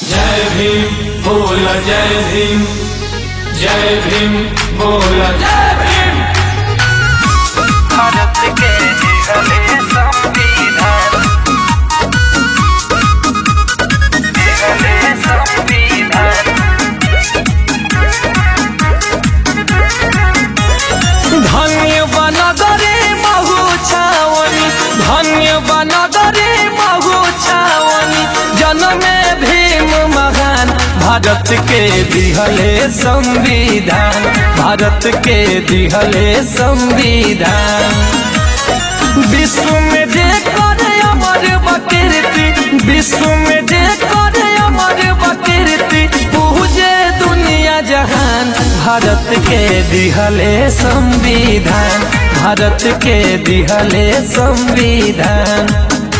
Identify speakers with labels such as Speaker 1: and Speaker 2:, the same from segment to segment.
Speaker 1: जय भीम बोल जय भीम जय भीम बोल जय भीम
Speaker 2: भारत के निहले संविधान निहले संविधान
Speaker 3: धन्य बनगरे महु छावनी धन्य बनगरे महु छावनी जनमे भीम महान भारत के दिहले संविधान भारत के दिहले संविधान विश्व में जे करे अमर बकीर्ति विश्व में जे करे अमर बकीर्ति पूजे दुनिया जहान भारत के दिहले संविधान भारत के दिहले संविधान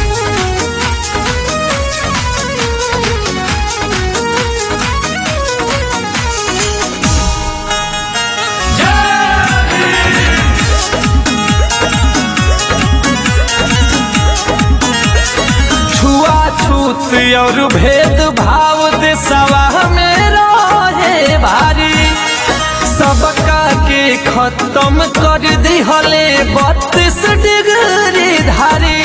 Speaker 3: छुआछूत और भेद भाव देशवा में रहे भारी सबका के खत्म कर दिहले बत्तीस डिग्री धारी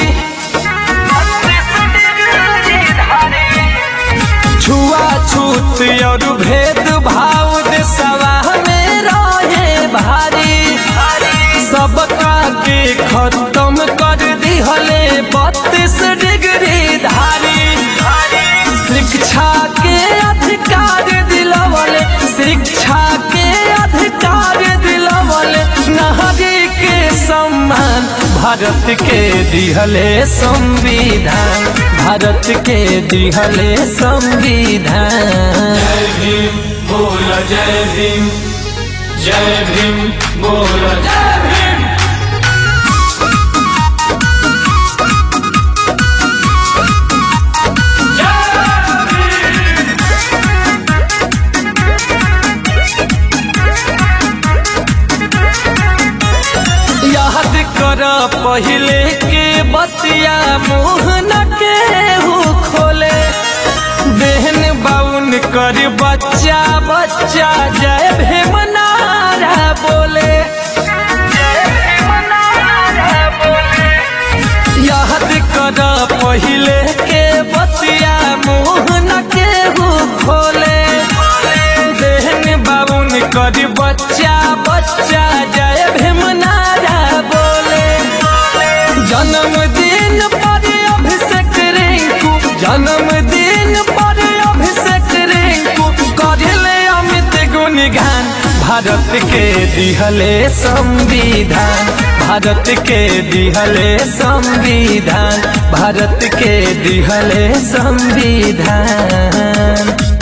Speaker 3: छुआछूत और भेद भाव देशवा में रहे भारी सबका के खत्म कर दिहले बत्तीस डिग्री धारी शिक्षा के अधिकार दिलवले शिक्षा के अधिकार दिलवले नारी के सम्मान भारत के दिहले संविधान भारत के दिहले संविधान
Speaker 1: जय भीम बोल जय भीम जय भीम बोल जय भीम
Speaker 3: याद कर पहले के बतिया मुँह न के हु खोले बहन बाउन कर बच्चा बच्चा जय भीम नारा बोले याद कर पहले के बतिया मुँह न के हु खोले बहन बाउन कर बच्चा बच्चा जय भीम नारा बोले जन्मदिन पर अभिषेक रिंकू जन्मदिन पर अभिषेक रिंकू करले अमित गुणगान भारत के दिहले संविधान भारत के दिहले संविधान भारत के दिहले संविधान